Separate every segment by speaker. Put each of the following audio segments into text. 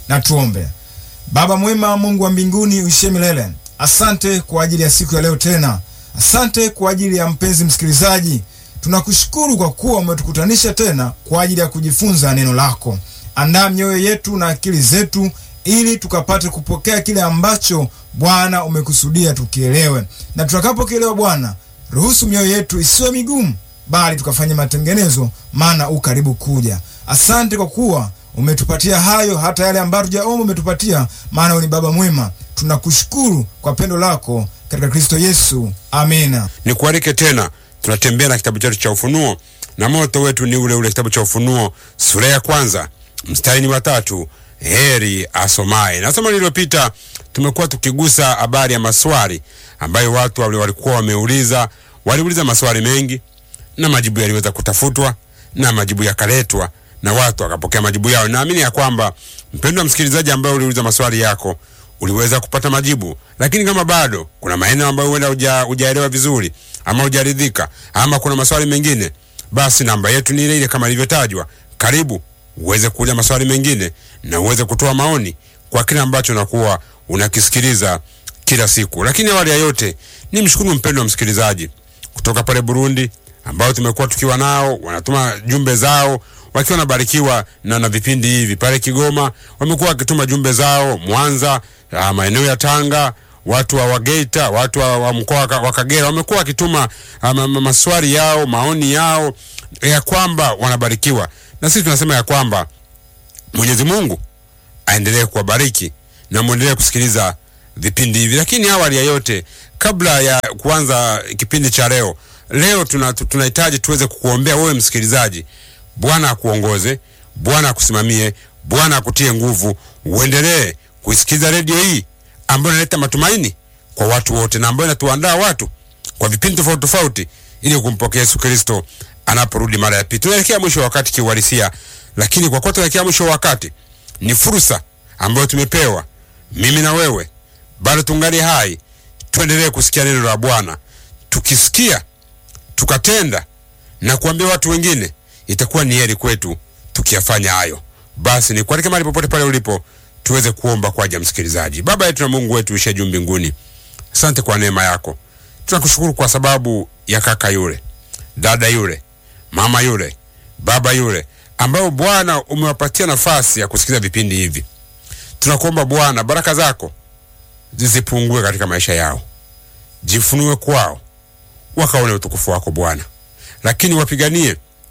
Speaker 1: Na tuombe. Baba mwema, Mungu wa mbinguni uishie milele, asante kwa ajili ya siku ya leo tena. Asante kwa ajili ya mpenzi msikilizaji. Tunakushukuru kwa kuwa umetukutanisha tena kwa ajili ya kujifunza neno lako. Andaa mioyo yetu na akili zetu ili tukapate kupokea kile ambacho Bwana umekusudia tukielewe, na tutakapokielewa Bwana, ruhusu mioyo yetu isiwe migumu, bali tukafanye matengenezo, maana u karibu kuja. Asante kwa kuwa umetupatia hayo, hata yale ambayo tujaomba umetupatia, maana wewe ni Baba mwema. Tunakushukuru kwa pendo lako katika Kristo Yesu, amina.
Speaker 2: Nikualike tena, tunatembea na kitabu chetu cha Ufunuo na moto wetu ni ule ule kitabu cha Ufunuo sura ya kwanza mstari ni wa tatu. Heri asomaye. Na somo lililopita tumekuwa tukigusa habari ya maswali ambayo watu wale walikuwa wameuliza. Waliuliza maswali mengi na majibu yaliweza kutafutwa na majibu yakaletwa na watu wakapokea majibu yao. Naamini ya kwamba mpendwa msikilizaji, ambaye uliuliza maswali yako uliweza kupata majibu, lakini kama bado kuna maeneo ambayo huenda hujaelewa vizuri ama hujaridhika ama kuna maswali mengine, basi namba yetu ni ile ile kama ilivyotajwa. Karibu uweze kuuliza maswali mengine na uweze kutoa maoni kwa kile ambacho unakuwa unakisikiliza kila siku. Lakini awali ya yote ni mshukuru mpendwa msikilizaji kutoka pale Burundi ambao tumekuwa tukiwa nao, wanatuma jumbe zao wakiwa wanabarikiwa na, na vipindi hivi. Pale Kigoma wamekuwa wakituma jumbe zao, Mwanza, maeneo ya Tanga, watu wa Wageita, watu wa, wa mkoa wa Kagera wamekuwa wakituma maswali yao, maoni yao ya kwamba wanabarikiwa, na sisi tunasema ya kwamba Mwenyezi Mungu aendelee kuwabariki na muendelee kusikiliza vipindi hivi. Lakini awali ya yote, kabla ya kuanza kipindi cha leo, leo tunahitaji tuna tuweze kukuombea wewe msikilizaji. Bwana akuongoze, Bwana akusimamie, Bwana akutie nguvu, uendelee kusikiliza redio hii ambayo inaleta matumaini kwa watu wote na ambayo inatuandaa watu kwa vipindi tofauti tofauti ili kumpokea Yesu Kristo anaporudi mara ya pili. Tunaelekea mwisho wa wakati kiuhalisia, lakini kwa kuwa tunaelekea mwisho wa wakati, ni fursa ambayo tumepewa mimi na wewe, bado tungali hai, tuendelee kusikia neno la Bwana. Tukisikia tukatenda na kuambia watu wengine, itakuwa ni heri kwetu tukiyafanya hayo. Basi ni kualike mahali popote pale ulipo, tuweze kuomba kwa ajili ya msikilizaji. Baba yetu na Mungu wetu uishe juu mbinguni, asante kwa neema yako. Tunakushukuru kwa sababu ya kaka yule, dada yule, mama yule, baba yule ambao Bwana umewapatia nafasi ya kusikiliza vipindi hivi. Tunakuomba Bwana, baraka zako zisipungue katika maisha yao, jifunue kwao, wakaone utukufu wako Bwana, lakini wapiganie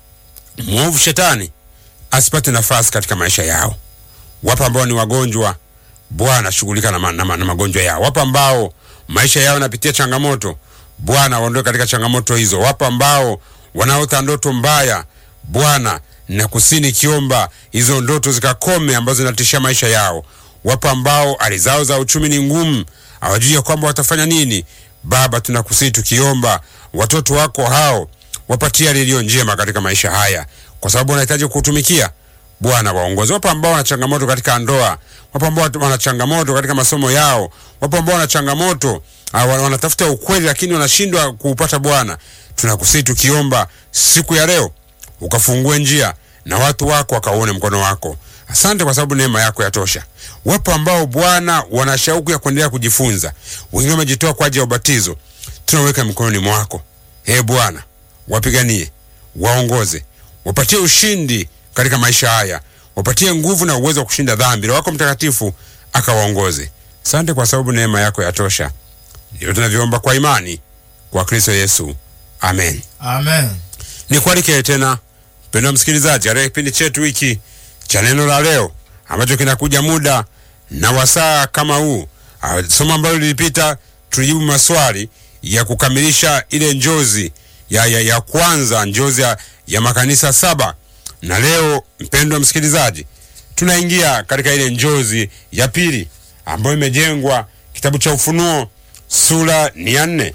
Speaker 2: mwovu shetani asipate nafasi katika maisha yao. Wapo ambao ni wagonjwa, Bwana shughulika na, ma, na, ma, na magonjwa yao. Wapo ambao maisha yao yanapitia changamoto, Bwana waondoe katika changamoto hizo. Wapo ambao wanaota ndoto mbaya, Bwana na kusini kiomba hizo ndoto zikakome ambazo zinatisha maisha yao. Wapo ambao hali zao za uchumi ni ngumu, hawajui ya kwamba watafanya nini. Baba, tunakusii tukiomba watoto wako hao wapatie lilio njema katika maisha haya, kwa sababu wanahitaji kutumikia Bwana. Waongozi. Wapo ambao wana changamoto katika ndoa, wapo ambao wana changamoto katika masomo yao, wapo ambao wana changamoto wanatafuta ukweli lakini wanashindwa kuupata. Bwana, tunakusii tukiomba siku ya leo ukafungue njia na watu wako wakaone mkono wako. Asante kwa sababu neema yako yatosha. Wapo ambao Bwana wana shauku ya kuendelea kujifunza, wengine wamejitoa kwa ajili ya ubatizo, tunaweka mikononi mwako. Ee Bwana, wapiganie, waongoze, wapatie ushindi katika maisha haya, wapatie nguvu na uwezo wa kushinda dhambi. Roho wako Mtakatifu akawaongoze. Asante kwa sababu neema yako yatosha. Ndio tunavyoomba kwa imani kwa Kristo Yesu, amen,
Speaker 1: amen.
Speaker 2: Nikualike tena mpendwa msikilizaji katika kipindi chetu hiki cha neno la leo ambacho kinakuja muda na wasaa kama huu. Somo ambalo lilipita tulijibu maswali ya kukamilisha ile njozi ya, ya, ya kwanza njozi ya, ya makanisa saba, na leo mpendwa msikilizaji, tunaingia katika ile njozi ya pili ambayo imejengwa kitabu cha Ufunuo sura ni ya nne,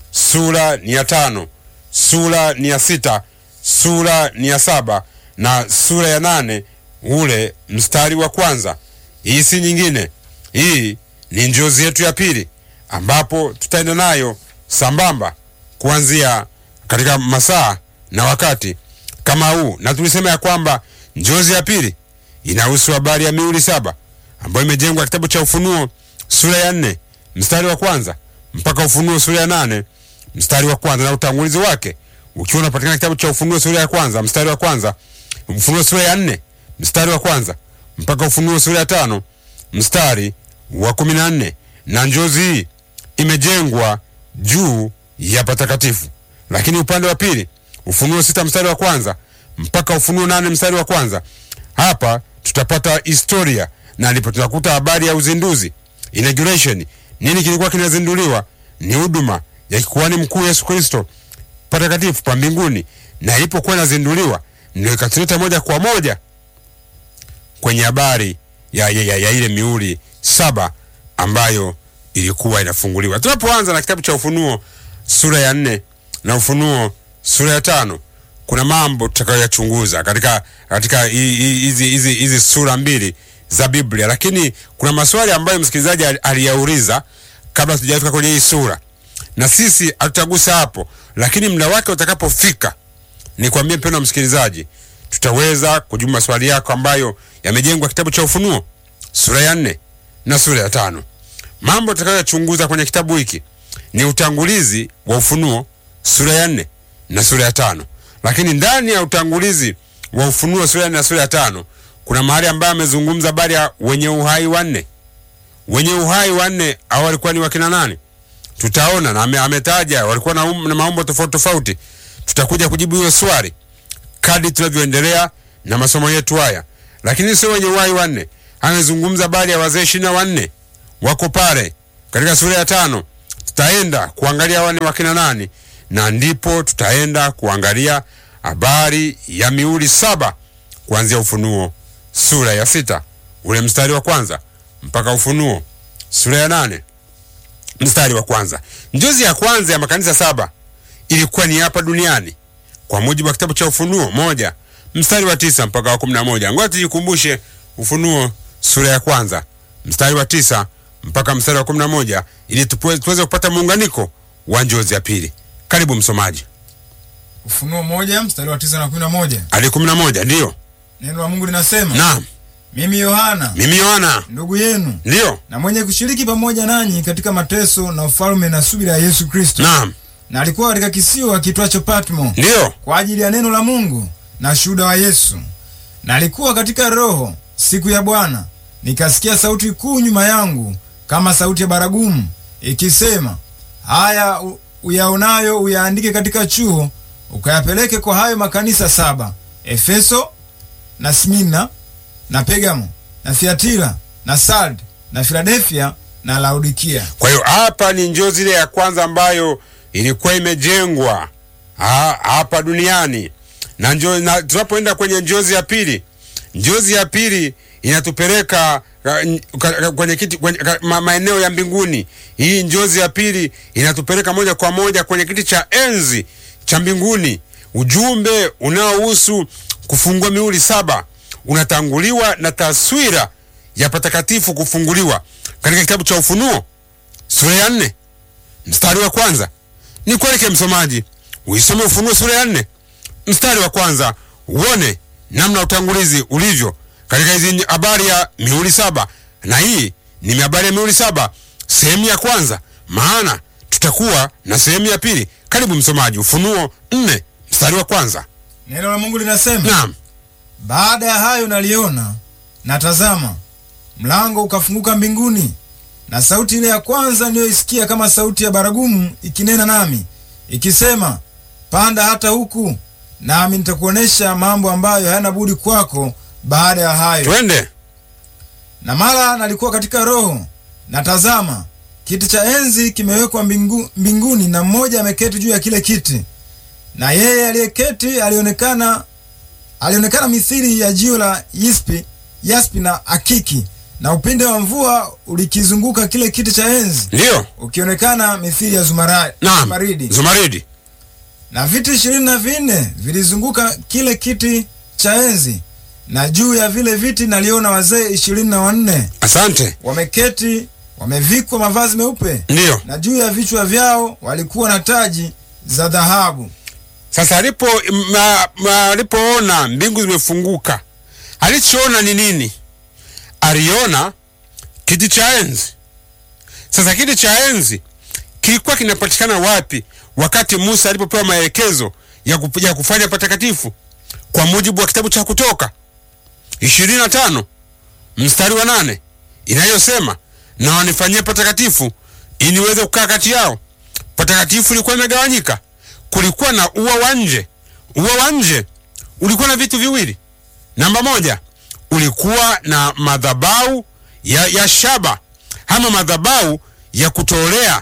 Speaker 2: sura ni ya tano, sura ni ya sita, sura ni ya saba na sura ya nane ule mstari wa kwanza. Hii si nyingine, hii ni njozi yetu ya pili, ambapo tutaenda nayo sambamba kuanzia katika masaa na wakati kama huu, na tulisema ya kwamba njozi ya pili inahusu habari ya mihuri saba ambayo imejengwa kitabu cha Ufunuo sura ya nne mstari wa kwanza mpaka Ufunuo sura ya nane mstari wa kwanza na utangulizi wake ukiwa unapatikana kitabu cha Ufunuo sura ya kwanza mstari wa kwanza Ufunuo sura ya nne mstari wa kwanza mpaka Ufunuo sura ya tano mstari wa kumi na nne na njozi hii imejengwa juu ya patakatifu. Lakini upande wa pili Ufunuo sita mstari wa kwanza mpaka Ufunuo nane mstari wa kwanza hapa tutapata historia na ndipo tunakuta habari ya uzinduzi inauguration. Nini kilikuwa kinazinduliwa? Ni huduma ya kikuhani mkuu Yesu Kristo patakatifu pa mbinguni, na ilipokuwa inazinduliwa ndio ikatuleta moja kwa moja kwenye habari ya, ya, ya, ya ile mihuri saba ambayo ilikuwa inafunguliwa. Tunapoanza na kitabu cha Ufunuo sura ya nne na Ufunuo sura ya tano kuna mambo tutakayoyachunguza katika katika hizi hizi hizi sura mbili za Biblia, lakini kuna maswali ambayo msikilizaji aliyauliza kabla tujafika kwenye hii sura, na sisi hatutagusa hapo, lakini muda wake utakapofika, nikwambie mpendwa msikilizaji, tutaweza kujibu maswali yako ambayo yamejengwa kitabu cha Ufunuo sura ya nne na sura ya tano. Mambo tutakayochunguza kwenye kitabu hiki ni utangulizi wa Ufunuo sura ya nne na sura ya tano, lakini ndani ya utangulizi wa Ufunuo sura ya nne na sura ya tano kuna mahali ambayo amezungumza habari ya wenye uhai wanne. Wenye uhai wanne hao walikuwa ni wakina nani? Tutaona na ame, ametaja walikuwa na, um, na maumbo tofauti tofauti. Tutakuja kujibu hiyo swali kadri tunavyoendelea na masomo yetu haya, lakini sio wenye uhai wanne. Amezungumza habari ya wazee ishirini na wanne wako pale katika sura ya tano. Tutaenda kuangalia wane wakina nani, na ndipo tutaenda kuangalia habari ya mihuri saba kuanzia Ufunuo sura ya sita ule mstari wa kwanza mpaka Ufunuo sura ya nane mstari wa kwanza. Njozi ya kwanza ya makanisa saba ilikuwa ni hapa duniani kwa mujibu wa kitabu cha Ufunuo moja mstari wa tisa mpaka wa kumi na moja. Ngoja tujikumbushe Ufunuo sura ya kwanza mstari wa tisa mpaka mstari wa kumi na moja ili tuweze kupata muunganiko wa njozi ya pili. Karibu msomaji.
Speaker 1: Ufunuo moja mstari wa tisa na kumi na moja
Speaker 2: hadi kumi na moja ndiyo
Speaker 1: neno la Mungu linasema,
Speaker 2: naam.
Speaker 1: mimi Yohana
Speaker 2: Mimi Yohana
Speaker 1: ndugu yenu
Speaker 2: ndiyo
Speaker 1: na mwenye kushiriki pamoja nanyi katika mateso na ufalme na subira ya Yesu Kristo,
Speaker 2: naam,
Speaker 1: na alikuwa katika kisiwa kitwacho Patmo
Speaker 2: ndiyo
Speaker 1: kwa ajili ya neno la Mungu na shuhuda wa Yesu. Na alikuwa katika Roho siku ya Bwana, nikasikia sauti kuu nyuma yangu kama sauti ya baragumu ikisema, haya u- uyaonayo uyaandike katika chuo, ukayapeleke kwa hayo makanisa saba: Efeso na Smina na Pergamo na Thiatira na Sard na Filadelfia na Laodikia.
Speaker 2: Kwa hiyo hapa ni njozi ile ya kwanza ambayo ilikuwa imejengwa ha- hapa duniani na, njo, na tunapoenda kwenye njozi ya pili, njozi ya pili inatupeleka ka- n- ka- ka- kwenye kiti kwenye, ka, ma, maeneo ya mbinguni. Hii njozi ya pili inatupeleka moja kwa moja kwenye kiti cha enzi cha mbinguni. Ujumbe unaohusu kufungua mihuri saba unatanguliwa na taswira ya patakatifu kufunguliwa katika kitabu cha Ufunuo sura ya nne mstari wa kwanza. Ni kualike msomaji uisome Ufunuo sura ya nne mstari wa kwanza uone namna utangulizi ulivyo katika hizi habari ya mihuri saba, na hii ni habari ya mihuri saba sehemu ya kwanza, maana tutakuwa na sehemu ya pili. Karibu msomaji, Ufunuo nne mstari wa kwanza.
Speaker 1: Neno la Mungu linasema
Speaker 2: Naam,
Speaker 1: Baada ya hayo naliona, na tazama, mlango ukafunguka mbinguni, na sauti ile ya kwanza niliyoisikia kama sauti ya baragumu ikinena nami ikisema, panda hata huku, nami nitakuonesha mambo ambayo hayana budi kwako baada ya hayo.
Speaker 2: twende.
Speaker 1: Na mara nalikuwa katika Roho, na tazama, kiti cha enzi kimewekwa mbingu, mbinguni, na mmoja ameketi juu ya kile kiti, na yeye aliyeketi alionekana alionekana mithili ya jiwe la yaspi, yaspi na akiki, na upinde wa mvua ulikizunguka kile kiti cha enzi,
Speaker 2: Ndiyo,
Speaker 1: ukionekana mithili ya zumara,
Speaker 2: naam,
Speaker 1: zumaridi.
Speaker 2: Zumaridi.
Speaker 1: Na viti ishirini na vinne vilizunguka kile kiti cha enzi, na juu ya vile viti naliona wazee ishirini na wanne
Speaker 2: Asante.
Speaker 1: wameketi wamevikwa mavazi meupe,
Speaker 2: Ndiyo.
Speaker 1: na juu ya vichwa vyao walikuwa na taji za dhahabu.
Speaker 2: Sasa alipo ma- ma- alipoona mbingu zimefunguka, alichoona ni nini? Aliona kiti cha enzi. Sasa kiti cha enzi kilikuwa kinapatikana wapi wakati Musa alipopewa maelekezo ya, kup, ya kufanya patakatifu kwa mujibu wa kitabu cha Kutoka ishirini na tano mstari wa nane inayosema na wanifanyie patakatifu ili niweze kukaa kati yao. Patakatifu ilikuwa imegawanyika, kulikuwa na ua wa nje. Ua wa nje ulikuwa na vitu viwili. Namba moja, ulikuwa na madhabahu ya, ya shaba ama madhabahu ya kutolea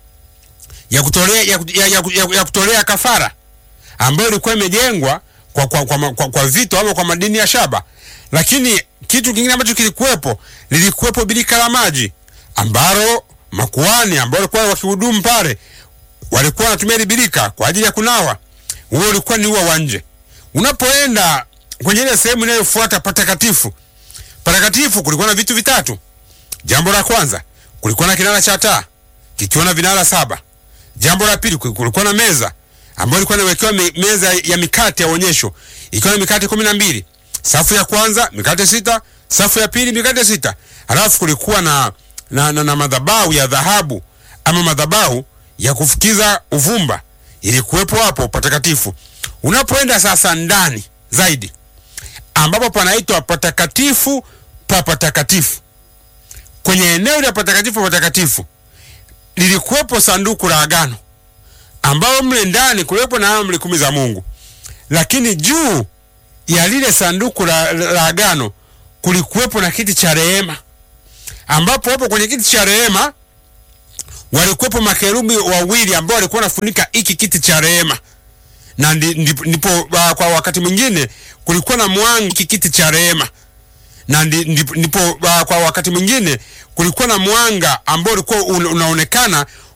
Speaker 2: ya kutolea ya, ya, ya, ya, ya kutolea kafara ambayo ilikuwa imejengwa kwa, kwa, kwa, kwa, kwa vito ama kwa madini ya shaba. Lakini kitu kingine ambacho kilikuwepo, lilikuwepo birika la maji ambalo makuhani ambao walikuwa wakihudumu pale walikuwa wanatumia ile birika kwa ajili ya kunawa. Huo ulikuwa ni ua wa nje. Unapoenda kwenye ile sehemu inayofuata patakatifu, patakatifu kulikuwa na vitu vitatu. Jambo la kwanza, kulikuwa na kinara cha taa kikiwa na vinara saba. Jambo la pili, kulikuwa na meza ambayo ilikuwa inawekewa me, meza ya mikate ya onyesho ikiwa na mikate kumi na mbili. Safu ya kwanza mikate sita, safu ya pili mikate sita. Halafu kulikuwa na, na, na, na madhabahu ya dhahabu ama madhabahu ya kufukiza uvumba ilikuwepo hapo patakatifu. Unapoenda sasa ndani zaidi, ambapo panaitwa patakatifu pa patakatifu, kwenye eneo la patakatifu patakatifu lilikuwepo sanduku la agano ambao mle ndani kuliwepo na amri kumi za Mungu, lakini juu ya lile sanduku la, la, la agano kulikuwepo na kiti cha rehema, ambapo hapo kwenye kiti cha rehema walikuwepo makerubi wawili ambao walikuwa wanafunika hiki kiti cha rehema, na ndipo uh, kwa wakati mwingine kulikuwa na mwanga hiki kiti cha rehema, na ndipo uh, kwa wakati mwingine kulikuwa na mwanga ambao ulikuwa unaonekana